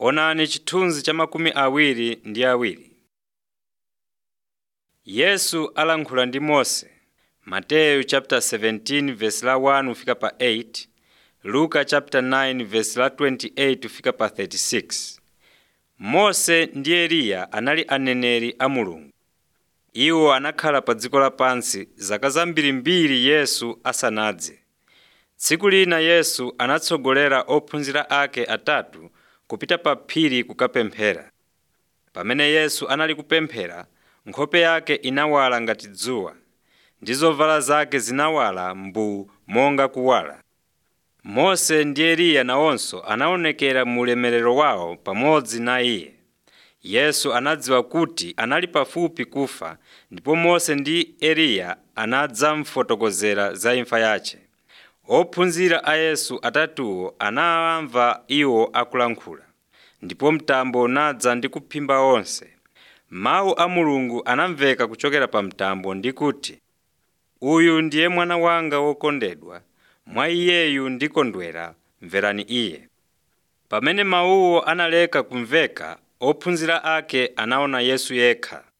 Onani chithunzi cha makumi awiri ndi awiri. Yesu alankhula ndi Mose Mateyu chapter 17 verse la 1 kufika pa 8, Luka chapter 9 verse la 28 kufika pa 36. Mose ndi Eliya anali aneneri a Mulungu. Iwo anakhala pa dziko lapansi zaka zambirimbiri Yesu asanadze. Tsiku lina Yesu anatsogolera ophunzira ake atatu kupita pa phiri kukapemphera. Pamene Yesu anali kupemphera, nkhope yake inawala ngati dzuwa, ndi zovala zake zinawala mbuu monga kuwala. Mose ndi Eliya nawonso anaonekera mu ulemerero wawo pamodzi na iye. Yesu anadziwa kuti anali pafupi kufa ndipo Mose ndi Eliya anadzamufotokozera za imfa yace. Ophunzira a Yesu atatuwo anamva iwo akulankhula, ndipo mtambo unadza ndi kuphimba onse. Mawu a Mulungu anamveka kuchokera pa mtambo ndi kuti, “Uyu ndiye mwana wanga wokondedwa, mwa iyeyu ndikondwera, mverani iye.” Pamene mawuwo analeka kumveka, ophunzira ake anaona Yesu yekha.